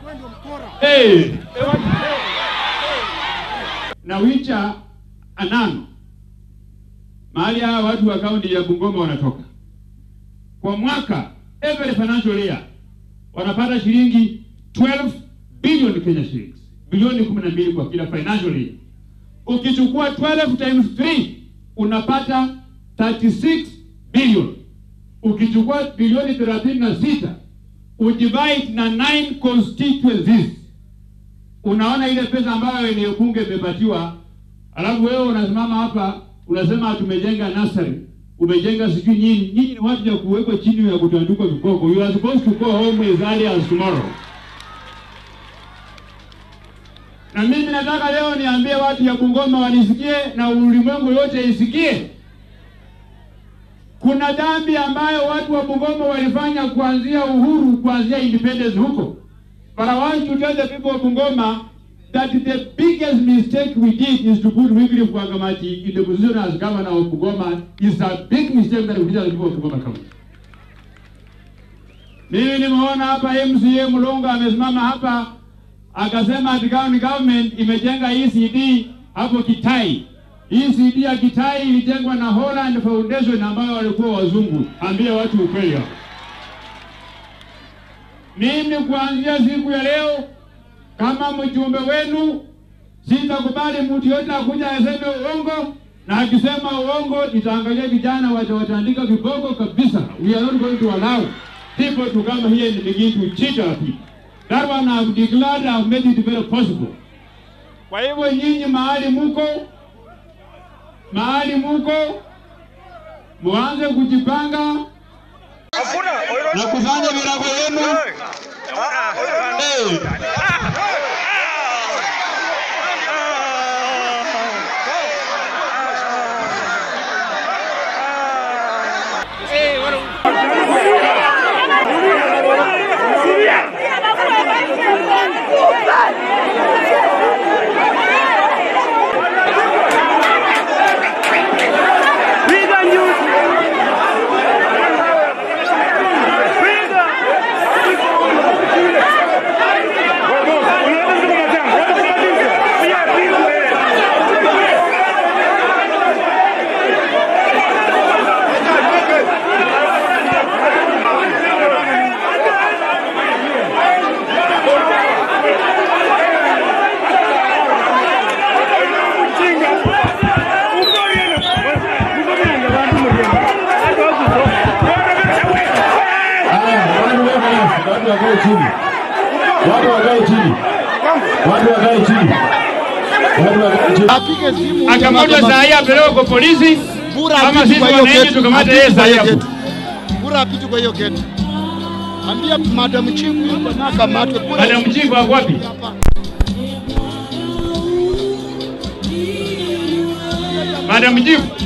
Hey. Na Wicha Anano, mahali hawa watu wa kaunti ya Bungoma wanatoka kwa mwaka, every financial year wanapata shilingi 12 billion Kenya shillings, bilioni 12 kwa kila financial year. Ukichukua 12 times 3 unapata 36 billion. Ukichukua bilioni 36 udivide na 9 constituencies, unaona ile pesa ambayo eneo bunge imepatiwa, alafu wewe unasimama hapa unasema tumejenga nursery, umejenga sijui nyinyi. Nyinyi ni watu ya kuwekwa chini ya kutandikwa viboko. You are supposed to go home as early as tomorrow. Na mimi nataka leo niambie watu ya Bungoma wanisikie na ulimwengu yote isikie. Kuna dhambi ambayo watu wa Bungoma walifanya kuanzia uhuru, kuanzia independence huko. But I want to tell the people of Bungoma that the biggest mistake we did is to put Wycliffe Wangamati in the position as governor of Bungoma is a big mistake that we did as people of Bungoma County. Mimi nimeona hapa MCA Mulonga amesimama hapa akasema ati county government imejenga ECD hapo Kitai. ECD ya Kitai ilijengwa na Holland Foundation ambayo walikuwa wazungu. Ambie watu ukweli hapo. Mimi kuanzia siku ya leo kama mjumbe wenu sitakubali mtu yote akuja aseme uongo, na akisema uongo nitaangalia vijana watawatandika viboko kabisa. We are not going to allow people to come here and begin to cheat our people. That one I've declared, I've made it very possible. Kwa hivyo nyinyi mahali muko, mahali muko, muanze kujipanga na kufanya virago yenu. Hey. Watu wakae chini. Watu wakae chini. Watu wakae chini. Watu wakae chini. Apige simu Akamatwa saa hii apelekwe kwa polisi, Bura kama apite sisi kwa hiyo wananchi geti. tukamate Apite yeye kwa saa hii hiyo hapo. geti. Bura apite kwa hiyo geti. Ambia madam chief yuko na kamatwe. Bura Madam Chief ako wapi? hapa. Madam Chief